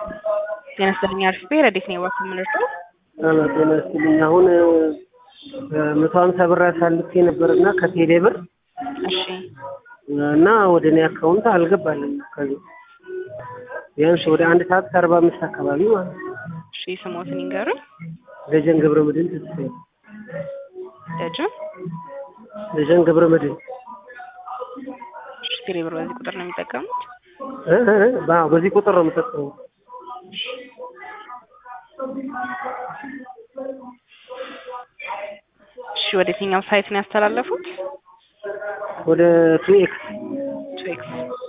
ጤና ይስጥልኝ አሪፍ ረዴት ነው የዋክ የምንርጠው ጤና ይስጥልኝ። አሁን መቶ ሀምሳ ብር አሳልፌ ነበርና ከቴሌ ብር እሺ እና ወደ እኔ አካውንት አልገባልም። ከዚህ ቢያንስ ወደ አንድ ሰዓት ከአርባ አምስት አካባቢ ማለት ነው። እሺ ስሞትን ይንገሩኝ ደጀን ገብረ መድህን ተስፋዬ። ደጅን ደጀን ገብረ መድህን እሺ ቴሌ ብር በዚህ ቁጥር ነው የሚጠቀሙት እ እ እ በ- በዚህ ቁጥር ነው የምጠቀመው። እሺ ወደ የትኛው ሳይት ነው ያስተላለፉት ወደ ቱ ኤክስ ቱ ኤክስ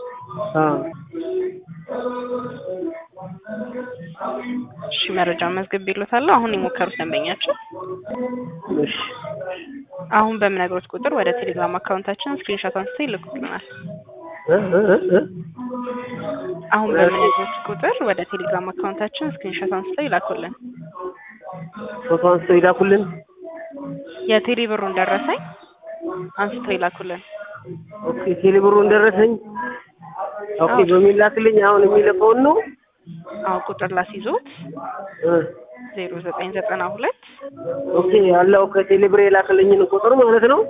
እሺ መረጃውን መዝግብ ይሉታለሁ አሁን የሞከሩት ደንበኛቸው እሺ አሁን በምነግሮት ቁጥር ወደ ቴሌግራም አካውንታችን ስክሪንሾት አንስተው ይልኩልናል እ እ እ እ አሁን በምነግሮት ቁጥር ወደ ቴሌግራም አካውንታችን ስክሪንሾት አንስተው ይላኩልን ፎቶ አንስተው ይላኩልን። የቴሌ ብሩን ደረሰኝ አንስተው ይላኩልን ኦኬ ቴሌ ብሩን ደረሰኝ። ኦኬ አዎ። በሚላክልኝ አሁን የሚልከውን ነው አሁን ቁጥር ላስይዞት እ ዜሮ ዘጠኝ ዘጠና ሁለት ኦኬ ያለው ከቴሌ ብር የላክልኝን ቁጥር ማለት ነው።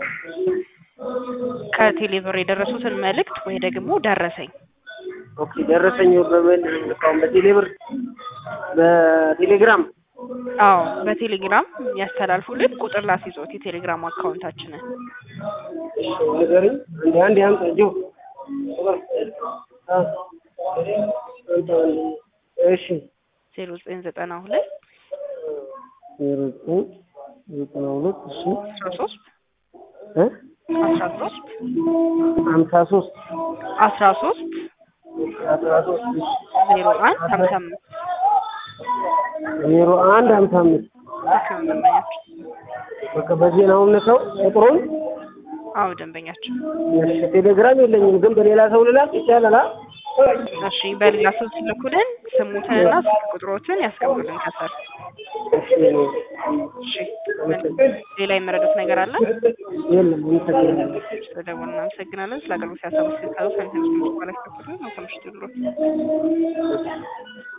ከቴሌ ብር የደረሱትን መልእክት ወይ ደግሞ ደረሰኝ ኦኬ ደረሰኝ በምን ልካውን በቴሌ ብር በቴሌግራም አዎ በቴሌግራም ያስተላልፉልን ቁጥር ላስይዞት የቴሌግራም አካውንታችንን እሺ ንገሪኝ። አንዴ አንዴ አምጣ ጆ ቁጥር አ አምጣ አንዴ። እሺ ዜሮ ዘጠኝ ዘጠና ሁለት ዜሮ ዘጠኝ ዘጠና ሁለት እሺ አስራ ሶስት እ አስራ ሶስት ሀምሳ ሶስት አስራ ሶስት አስራ ሶስት እሺ ዜሮ አንድ ሀምሳ አምስት ዜሮ አንድ ሀምሳ አምስት ልክ ነው ደንበኛቸው በቃ በዚህ ነው የምልከው ቁጥሩን። አዎ ደንበኛቸው እሺ ቴሌግራም የለኝም ግን በሌላ ሰው ልላክ ይቻላል? አ? እሺ በሌላ ሰው ሲልኩልን ስሙትንና ስልክ ቁጥሮትን ያስቀምጡልን ከስር እሺ እሺ ሌላ የመረዱት ነገር አለ የለም አመሰግናለሁ። ስለደወሉ እናመሰግናለን ስለ አገልግሎት ያሳቡ ሲካሉ ሳንቲም ስምንት በኋላ ይከፍሉልን መልካም ምሽት ይሁንልዎት